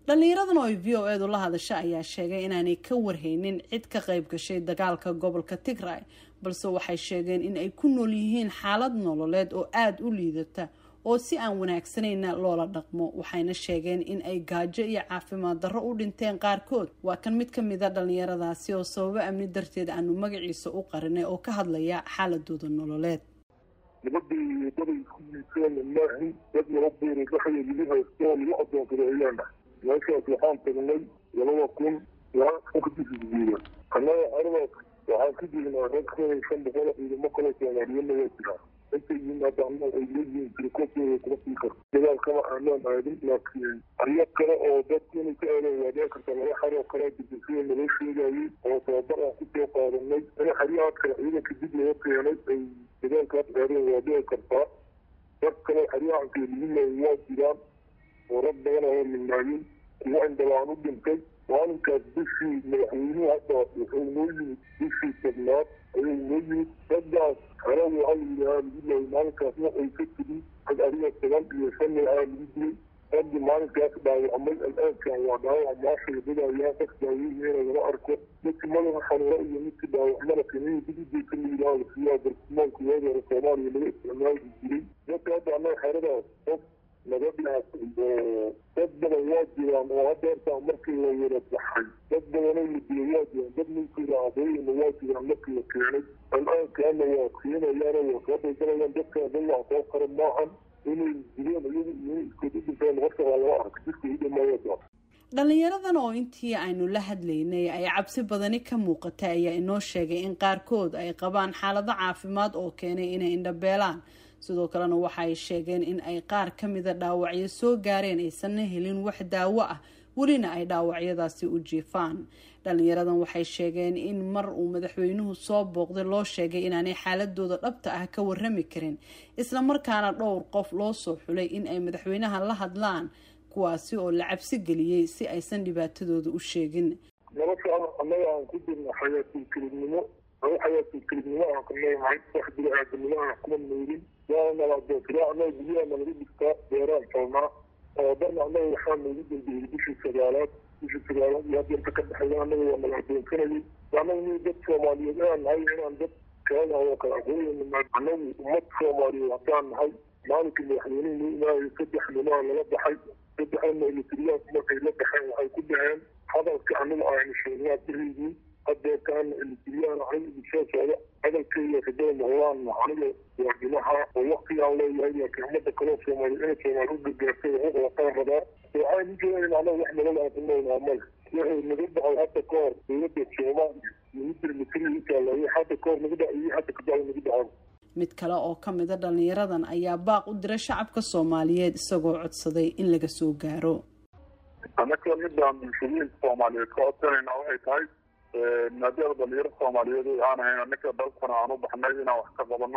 dhallinyaradan oo ay v o eedu la hadasha ayaa sheegay inaanay ka warhaynin cid ka qayb gashay dagaalka gobolka tigray balse waxay sheegeen in ay ku nool yihiin xaalad nololeed oo aada u liidata oo si aan wanaagsanayna loola dhaqmo waxayna sheegeen in ay gaajo iyo caafimaad darro u dhinteen qaarkood waa kan mid ka mida dhallinyaradaasi oo sababo amni darteed aanu magaciisa u qarinay oo ka hadlaya xaaladooda nololeed nabadii daday isku yiiseen maahin dad laba beeray waxay lagu haysto oo lagu adoonsadeeyaana meeshaas waxaan tagnay labada kun ilaa kadisguuda annaga aradaas waxaan ka jirnaa rag kun iyo shan boqol ciidamo kale soomaaliyana waa jiraa intay yimaadaana ay leeyihiin tirikooskooda kuma sii karo dagaalkama aanaan aadin laakiin aryo kale oo dadku inay ka aadaan waa dhici karta laba xar oo kale dibisada naloo sheegayay oo tababar aan kusoo qaadanay in xaryahaas kale ciidanka dib laga keenay ay dagaalkaas aadeen waa dhici kartaa dad kale xaryahanka liminay waa jiraan oo rag badan oo midnaayin kuwa indhalaan u dhintay maalinkaas bishii madaxweynuhu hadda wuxuu noo yimid bishii tobnaad ayuu noo yimid raggaas hore waxaa layidhahaa lagu leeyay maalinkaas waxay ka tigi rag adiga toban iyo shan aa lagu dilay raggi maalinkaas dhaawacmay al-aankan waa dhaawac maashay dadayaa qof daaweynayna lama arko midki madaxa xanuuro iyo midki dhaawacmada kaniini dibidii ka layidhaha siyaa bartilmaanka waagi hore soomaaliya laga isticmaali jiray dadka hadda annaga xeradaas qof nabadhaas dad badan waa jiraan oo hadda hortaa markii la wada baxay dad badanoo la dilay waa jiraan dad ninkii aabooyina waa jiraan markii la keenay al-aankaana waa keenayaan waa soo daysanayaan dadkana dad wax soo qara maahan inay dileen iyagu iyo iskood u dhinteen horta waa lama arka jidka u dhamaayada dhalinyaradan oo intii aynu la hadlaynay ay cabsi badani ka muuqatay ayaa inoo sheegay in qaarkood ay qabaan xaalado caafimaad oo keenay inay indhabeelaan sidoo kalena waxa ay sheegeen in ay qaar ka mida dhaawacyo soo gaareen aysanna helin wax daawo ah welina ay dhaawacyadaasi u jiifaan dhalinyaradan waxay sheegeen in mar uu madaxweynuhu soo booqday loo sheegay inaanay xaaladooda dhabta ah ka warami karin islamarkaana dhowr qof loo soo xulay in ay madaxweynaha la hadlaan kuwaasi oo la cabsi geliyey si aysan dhibaatadooda u sheegin nolosha annaga aan ku jirna xayaatilkelibnimo aa xayaatilkelibnimo aan ka leeyahay wax bini-aadanimo aan kuma noolin waana naladootira annaga guryaha nalaga dhigtaa beeraan talnaa oo dhan annaga waxaa noogu dambeeyey bishii sagaalaad bishii sagaalaad iyo haddeerta ka dhexeeya annaga waa nala adoonsanayay annaga ni dad soomaaliyeed aan nahay inaan dad kalena oo kala aqooyana annagu ummad soomaaliyeed haddaan nahay maalinkii madaxweynuhu noo imaayay saddex nimaa lala baxay saddexdana elitriyaanku markay la baxeen waxay ku dhaheen hadalka aniga aynu sheegnaa biriygii hadeerkaana elitriyaan ahay soo socda hadalkayga rajada noqdaan aniga waa dhimaha oo waktigaan leeyahay laakiin ummadda kaloo soomaaliya inay soomaali u gargaartay waxu qabtaan rabaa waxaan u jeedayn anaga wax nolol aan ku noolnaa male wuxuu naga dhacay hadda ka hor dowladda soomaaliya ministr mitri utaalay hadda ka hor naga dhacay hadda ka dhacay naga dhacan mid kale oo ka mida dhalinyaradan ayaa baaq u dira shacabka soomaaliyeed isagoo codsaday in laga soo gaaro annaka midaan bulshooyinka soomaaliyeed ka codsanayna waxay tahay maadaama dhalinyaro soomaaliyeed aan ahayn annaka dalkana aan u baxnay inaan wax ka qabano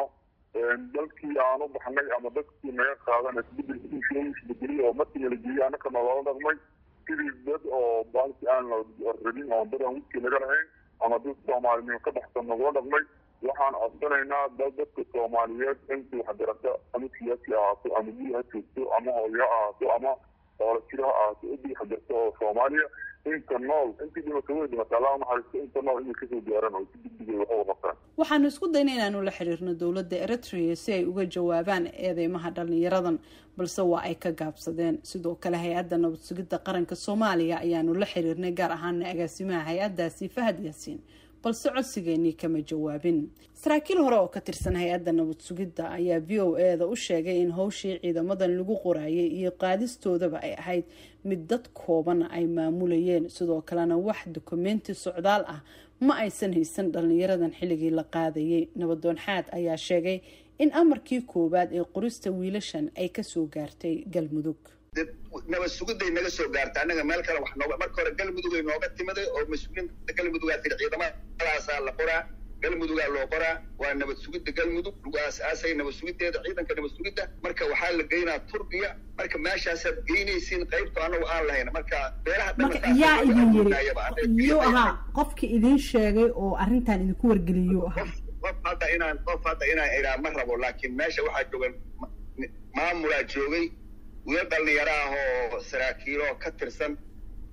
dalkii aan u baxnay ama dadkii naga qaadan isbedelkiisa isbedelay oo markii la geeyey annaka naloola dhaqmay sidii dad oo baalki aan rabin oo dad aan wiskii naga lahayn ama dad soomaalinimo ka baxsan nagula dhaqmay waxaan codsanaynaa dad dadka soomaaliyeed intii waxgarata ama siyaasi ahaato ama biyo ha joogto ama hooyo ha ahaato ama hoola jiro ha ahaato intii waxgarta oo soomaaliya inta nool intii dhimata way dhimata allah naxariisto inta nool inay kasoo gaaran oo si degdegay wax uga qabtaan waxaanu isku dayna inaanu la xiriirno dowladda eritrea si ay uga jawaabaan eedeymaha dhalinyaradan balse waa ay ka gaabsadeen sidoo kale hay-adda nabad sugidda qaranka soomaaliya ayaanu la xiriirnay gaar ahaana agaasimaha hay-addaasi fahad yaasiin balse codsigeenii kama jawaabin saraakiil hore oo ka tirsan hay-adda nabad sugidda ayaa v o e da u sheegay in howshii ciidamadan lagu qoraayay iyo qaadistoodaba ay ahayd mid dad kooban ay maamulayeen sidoo kalena wax dokumenti socdaal ah ma aysan haysan dhalinyaradan xilligii la qaadayay nabadoon xaad ayaa sheegay in amarkii koowaad ee qorista wiilashan ay kasoo gaartay galmudug nabad sugiday naga soo gaarta annaga meel kale wax nooga marka hore galmudugay nooga timiday oo mas-uuliinta galmudugaa tiri ciidamadaasaa la qoraa galmudugaa loo qoraa waa nabad sugidda galmudug lagu aas-aasay nabad sugiddeeda ciidanka nabad sugidda marka waxaa la geynaa turkiya marka meeshaasaad geynaysiin qaybta anagu aan lahayn marka beelaha yaa idin yiri yuu ahaa qofki idin sheegay oo arrintan idinku wargeliyuu ahaa qof hadda inaan qof hadda inaan idhaa ma rabo laakiin meesha waxaa joogan maamulaa joogay wiil dhalinyaro ah oo saraakiiloo ka tirsan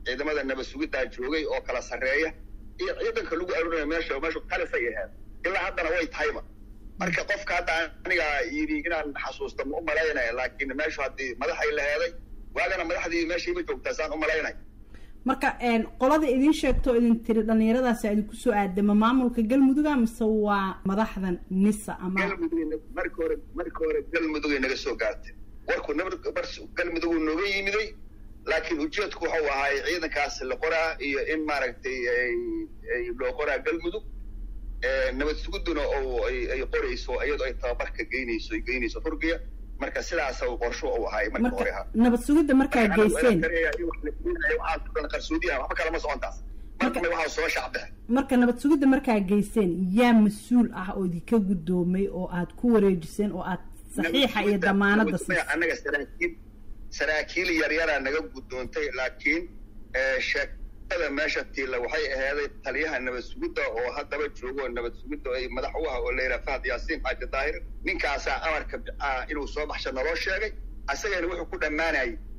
ciidamada nabad sugiddaa joogay oo kala sarreeya iyo ciidanka lagu arurinaya meesha meeshu khalisay ahayd ilaa haddana way tahayba marka qofka hadda aniga yidhi inaan xasuusta ma u malaynaya laakiin meeshu haddii madaxay laheeday waagana madaxdii meeshayba joogtaa saan u malaynay marka qolada idin sheegto idin tiri dhalinyaradaasi idinku soo aadama maamulka galmuduga mise waa madaxdan nisa ama galmudug marka hore marka hore galmudugay naga soo gaartay warku nabad galmudug nooga yimiday laakiin ujeedku waxau ahaay ciidankaas la qoraa iyo in maaragtay loo qoraa galmudug nabad suguduna oo ay qorayso iyadoo ay tababarka geynayso ay geynayso turkiya marka sidaas qorsho u ahaay marka hore ahaa nabad sugidda markaa geyseen qarsoodiyaha waxba kalama socontaas markana waxaa soo shacbexe marka nabad sugidda markaa geyseen yaa mas-uul ah oo idinka guddoomay oo aad ku wareejiseen oo aad saxiixa iyo damaanada siisay annaga saraakiil saraakiil yaryaraa naga guddoontay laakiin sheekada meesha tiila waxay ahaaday taliyaha nabad sugidda oo haddaba joogo nabad sugidda ay madax u ah oo layidhaha fahad yaasiin xaaji daahir ninkaasaa amarka inuu soo baxsha naloo sheegay asagana wuxuu ku dhammaanayay